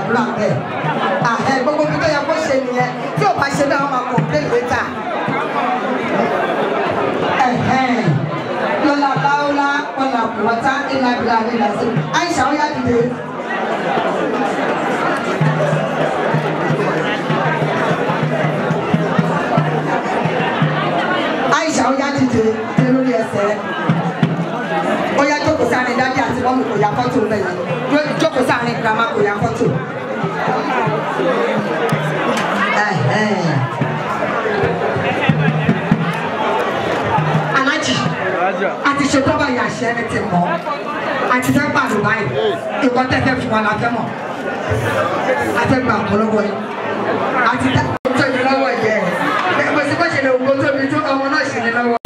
gbàdúrà bẹ́ẹ̀ àhẹ gbogbo bí tó yẹ kó ṣe nìyẹn tí ò bá ṣe bẹ́ẹ̀ wọ́n máa complain later ẹ̀hẹ́n lọ́la láwọ́lá wọ́lá kùwọ́tá ìlà ìlà ìlà sí àìsà ó yá dìde. àìsà ó yá dìde dé lórí ẹsẹ̀ ó yá jókòó sáárín dájú àti mọ́mí kò yá fọ́tò bẹ́ẹ̀ jókòó sáárín girama kò yá fọ́tò. Ẹ̀hẹ́n. alájì àti ṣètò báyìí àṣẹ ẹni ti mọ àti fẹ́ pàdé báyìí ìkọ́ tẹ́tẹ́ fún wa la fẹ́ mọ̀ àtẹ́gbà ọ̀pọ̀lọpọ̀ yìí àti tẹ́ tó mi lọ́wọ́ yẹ ẹ̀ bó ti bá ṣe lè wo tó mi tó ọmọ náà ṣe ní lọ́wọ́.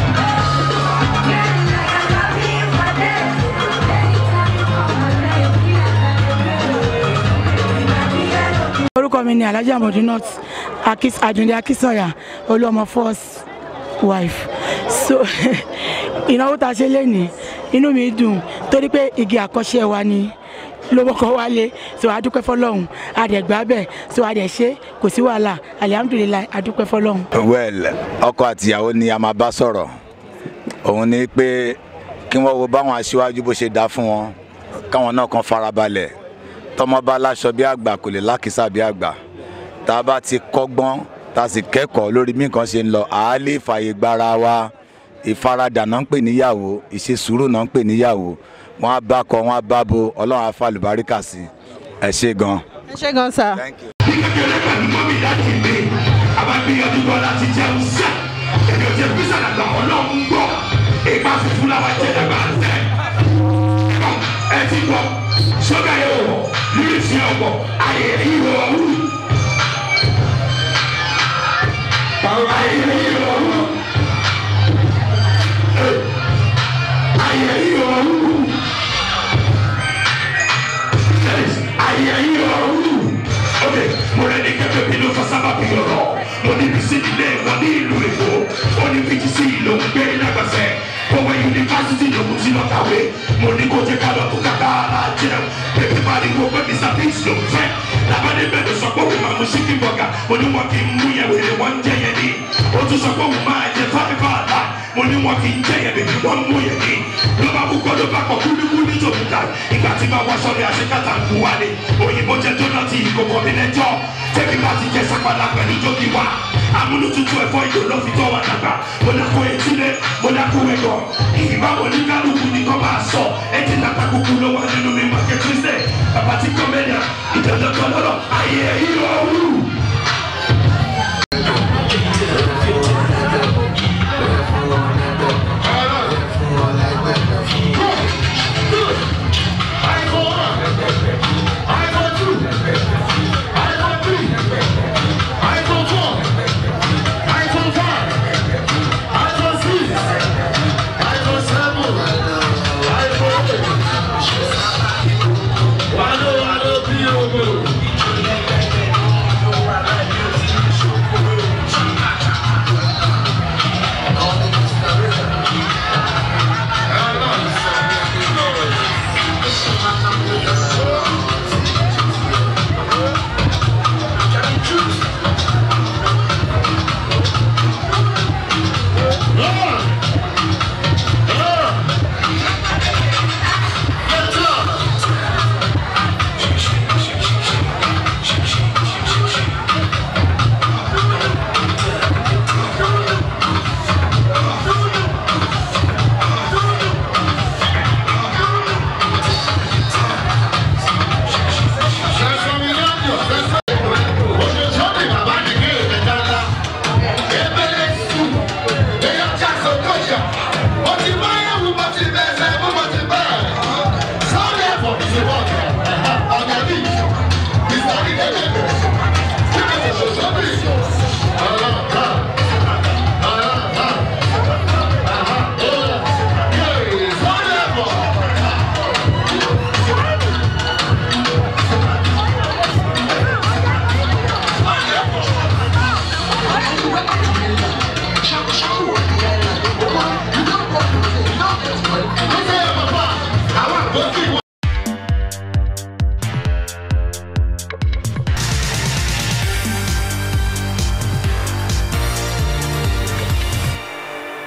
orúkọ mi ni alhaji amodunot akis adunde akisanya olúọmọ first wife so ìnáwó tá a ṣe lénìí inú mi dùn torí pé igi àkọ́ṣe wa ni lówókọ wálé so adúpẹ́ fọlọ́hún adẹ̀gbá bẹ̀ so adẹ̀ ṣe kò sí wàhálà alihamudulilayi adúpẹ́ fọlọ́hún. well ọkọ àtìyàwó ni a máa bá sọ̀rọ̀ òun ni pé kí wọ́n wo báwọn aṣíwájú bó ṣe dá fún wọn káwọn náà kan farabalẹ̀ tọmọ bá láṣọ bí àgbà kò lè lákìsà bí àgbà tá a bá ti kọ́gbọ́n tá a sì kẹ́kọ̀ọ́ lórí bí nǹkan ṣe ń lọ àá lè fààyè gbára wa ìfaradà náà ń pè níyàwó ìṣesùúrù náà ń pè níyàwó wọn á bá kọ wọn á bá bo ọlọ́run á fa àlùbáríkà sí ẹ ṣe gan. ẹ ṣe gan sa. kékeré pẹ̀lú mọ́mí láti ilé àbágbéyànjú gan láti jẹun sẹ́ èmi ò jẹ písà dàgbà ọlọ́run gbọ́ ìgbà funfun làwọn jẹ dàgbà sẹ́ ẹ ti gbọ́ sọ́gà yẹn wọ̀ lírìsì ọ̀pọ̀ ayé ìwọ̀ ọ̀hún. ayé ìwọ̀ ọ̀hún. ayé ìwọ̀ ọ̀hún. ayé ìwọ̀ ọ̀hún. ok mo rẹ ní kẹfẹ bí ló fa sábà bí ọ̀rọ̀ mo ní bísí ilé wọn ní ìlú èkó ó ní bíjì sí ìlú ń gbé lágbàsẹ òwe yunifásitì lòun ti lọ kàwé mo ní kó jẹ ká lọ tó kàkà ara jẹun bébí pariwo pé mr peace ló ń fẹ́ labade bẹ́ẹ̀ ló sọ pé òun máa mú chicken burger mo ní wọn kì í mú yẹn wèrè wọn ń jẹ yẹn ní ó tún sọ pé òun máa jẹ fáfífá àlá mo ní wọn kì í jẹ yẹn bèbí wọn mú yẹn ní ló bá kú kọ́ ló bá kọ́ kúlíkúlí tó kú ká ìgbà tí máa wá sọ́ọ́lì àṣekátà ń kú wálé òyìnbó jẹ dónàtì ìkókò mi lẹ́jọ́ tẹ́bí bá ti jẹ sápàlà pẹ̀lú jókì wá amúnútutù ẹ̀fọ́ ìjò ló fi tọ́ wa dàgbà mo ní kó etílé mo ní kó ẹ̀gọ́ ìgbà wo ní kálukú ní kọ́ máa sọ ẹtì nàta kúkú ló wà nínú mi máa kẹ́ kírísítẹ̀ bàbá tí kọ́mẹ́díà ìdọ̀dọ̀ kan lọ́rọ̀ ayé ìrọ̀rùn.